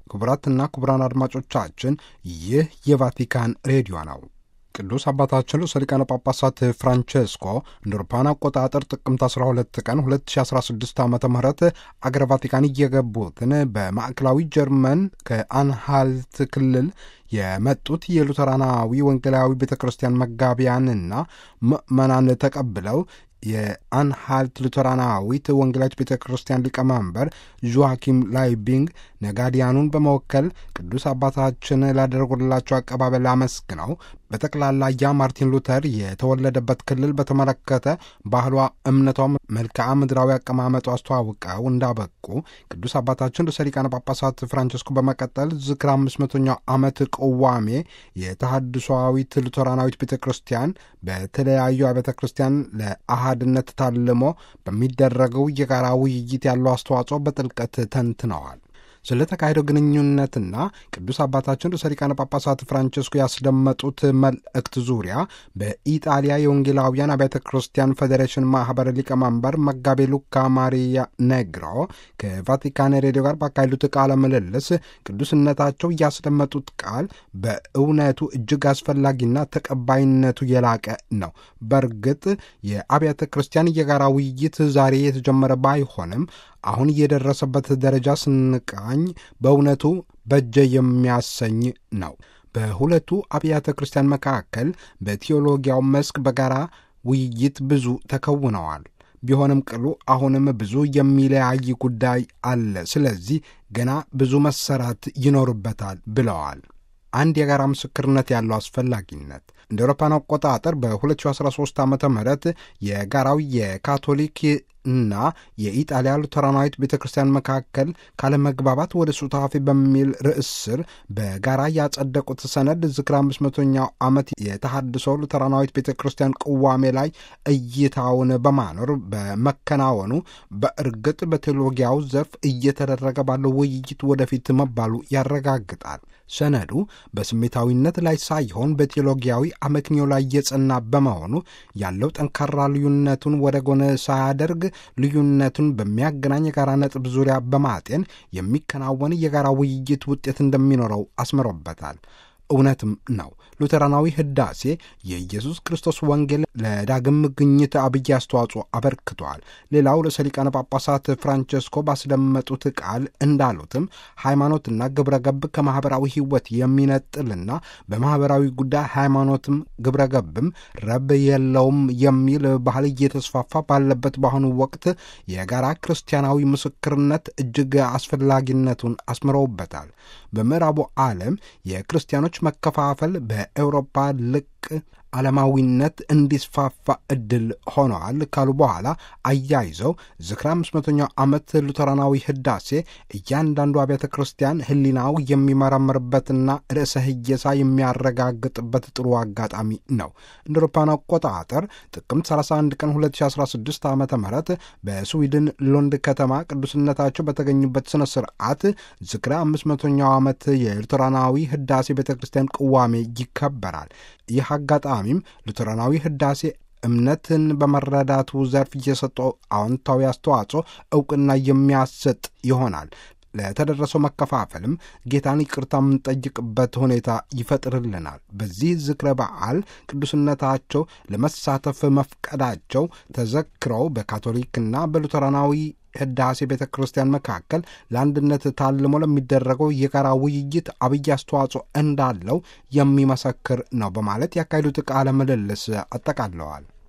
ክቡራትና ክቡራን አድማጮቻችን ይህ የቫቲካን ሬዲዮ ነው። ቅዱስ አባታችን ርዕሰ ሊቃነ ጳጳሳት ፍራንቼስኮ እንደ አውሮፓውያን አቆጣጠር ጥቅምት 12 ቀን 2016 ዓ ም አገረ ቫቲካን እየገቡትን በማዕከላዊ ጀርመን ከአንሃልት ክልል የመጡት የሉተራናዊ ወንጌላዊ ቤተ ክርስቲያን መጋቢያንና ምዕመናን ተቀብለው የአንሃልት ሉተራናዊት ወንጌላዊት ቤተ ክርስቲያን ሊቀመንበር ዦዋኪም ላይቢንግ ነጋዲያኑን በመወከል ቅዱስ አባታችን ላደረጉላቸው አቀባበል አመስግነው በጠቅላላ ያ ማርቲን ሉተር የተወለደበት ክልል በተመለከተ ባህሏ፣ እምነቷ፣ መልክዓ ምድራዊ አቀማመጡ አስተዋውቀው እንዳበቁ ቅዱስ አባታችን ርዕሰ ሊቃነ ጳጳሳት ፍራንቸስኮ በመቀጠል ዝክር አምስት መቶኛው ዓመት ቅዋሜ የተሐድሶዊት ሉተራናዊት ቤተ ክርስቲያን በተለያዩ አብያተ ክርስቲያን ለአሃድነት ታልሞ በሚደረገው የጋራ ውይይት ያለው አስተዋጽኦ በጥልቀት ተንትነዋል። ስለ ተካሄደው ግንኙነትና ቅዱስ አባታችን ርዕሰ ሊቃነ ጳጳሳት ፍራንቸስኮ ያስደመጡት መልእክት ዙሪያ በኢጣሊያ የወንጌላውያን አብያተ ክርስቲያን ፌዴሬሽን ማህበር ሊቀመንበር መጋቤ ሉካ ማሪያ ነግሮ ከቫቲካን ሬዲዮ ጋር ባካሄዱት ቃለ ምልልስ ቅዱስነታቸው ያስደመጡት ቃል በእውነቱ እጅግ አስፈላጊና ተቀባይነቱ የላቀ ነው። በእርግጥ የአብያተ ክርስቲያን የጋራ ውይይት ዛሬ የተጀመረ ባይሆንም አሁን የደረሰበት ደረጃ ስንቃኝ በእውነቱ በጀ የሚያሰኝ ነው። በሁለቱ አብያተ ክርስቲያን መካከል በቴዎሎጊያው መስክ በጋራ ውይይት ብዙ ተከውነዋል። ቢሆንም ቅሉ አሁንም ብዙ የሚለያይ ጉዳይ አለ። ስለዚህ ገና ብዙ መሰራት ይኖርበታል ብለዋል። አንድ የጋራ ምስክርነት ያለው አስፈላጊነት እንደ አውሮፓውያን አቆጣጠር በ2013 ዓ ም የጋራው የካቶሊክ እና የኢጣሊያ ሉተራናዊት ቤተ ክርስቲያን መካከል ካለመግባባት ወደ ሱታፌ በሚል ርዕስ ስር በጋራ ያጸደቁት ሰነድ ዝክር አምስት መቶኛው ዓመት የተሐድሶ ሉተራናዊት ቤተ ክርስቲያን ቅዋሜ ላይ እይታውን በማኖር በመከናወኑ በእርግጥ በቴዎሎጊያው ዘርፍ እየተደረገ ባለው ውይይት ወደፊት መባሉ ያረጋግጣል። ሰነዱ በስሜታዊነት ላይ ሳይሆን በቴዎሎጊያዊ አመክንዮ ላይ የጸና በመሆኑ ያለው ጠንካራ ልዩነቱን ወደ ጎን ሳያደርግ ልዩነቱን በሚያገናኝ የጋራ ነጥብ ዙሪያ በማጤን የሚከናወን የጋራ ውይይት ውጤት እንደሚኖረው አስምሮበታል። እውነትም ነው። ሉተራናዊ ህዳሴ የኢየሱስ ክርስቶስ ወንጌል ለዳግም ግኝት አብይ አስተዋጽኦ አበርክቷል። ሌላው ርዕሰ ሊቃነ ጳጳሳት ፍራንቸስኮ ባስደመጡት ቃል እንዳሉትም ሃይማኖትና ግብረ ገብ ከማኅበራዊ ሕይወት የሚነጥልና በማኅበራዊ ጉዳይ ሃይማኖትም ግብረ ገብም ረብ የለውም የሚል ባህል እየተስፋፋ ባለበት በአሁኑ ወቅት የጋራ ክርስቲያናዊ ምስክርነት እጅግ አስፈላጊነቱን አስምረውበታል። በምዕራቡ ዓለም የክርስቲያኖች መከፋፈል በኤውሮፓ ልቅ ዓለማዊነት እንዲስፋፋ እድል ሆነዋል ካሉ በኋላ አያይዘው ዝክረ አምስት መቶኛው ዓመት ሉተራናዊ ህዳሴ እያንዳንዱ አብያተ ክርስቲያን ህሊናው የሚመረምርበትና ርዕሰ ህየሳ የሚያረጋግጥበት ጥሩ አጋጣሚ ነው። እንደ አውሮፓውያን አቆጣጠር ጥቅምት 31 ቀን 2016 ዓ ም በስዊድን ሎንድ ከተማ ቅዱስነታቸው በተገኙበት ስነ ስርዓት ዝክረ አምስት መቶኛው ዓመት የሉተራናዊ ህዳሴ ቤተ ክርስቲያን ቅዋሜ ይከበራል። ይህ አጋጣሚም ሉተራናዊ ህዳሴ እምነትን በመረዳቱ ዘርፍ እየሰጠው አዎንታዊ አስተዋጽኦ እውቅና የሚያሰጥ ይሆናል። ለተደረሰው መከፋፈልም ጌታን ይቅርታ የምንጠይቅበት ሁኔታ ይፈጥርልናል። በዚህ ዝክረ በዓል ቅዱስነታቸው ለመሳተፍ መፍቀዳቸው ተዘክረው በካቶሊክና በሉተራናዊ ህዳሴ ቤተ ክርስቲያን መካከል ለአንድነት ታልሞ ለሚደረገው የጋራ ውይይት አብይ አስተዋጽኦ እንዳለው የሚመሰክር ነው በማለት ያካሄዱት ቃለ ምልልስ አጠቃለዋል።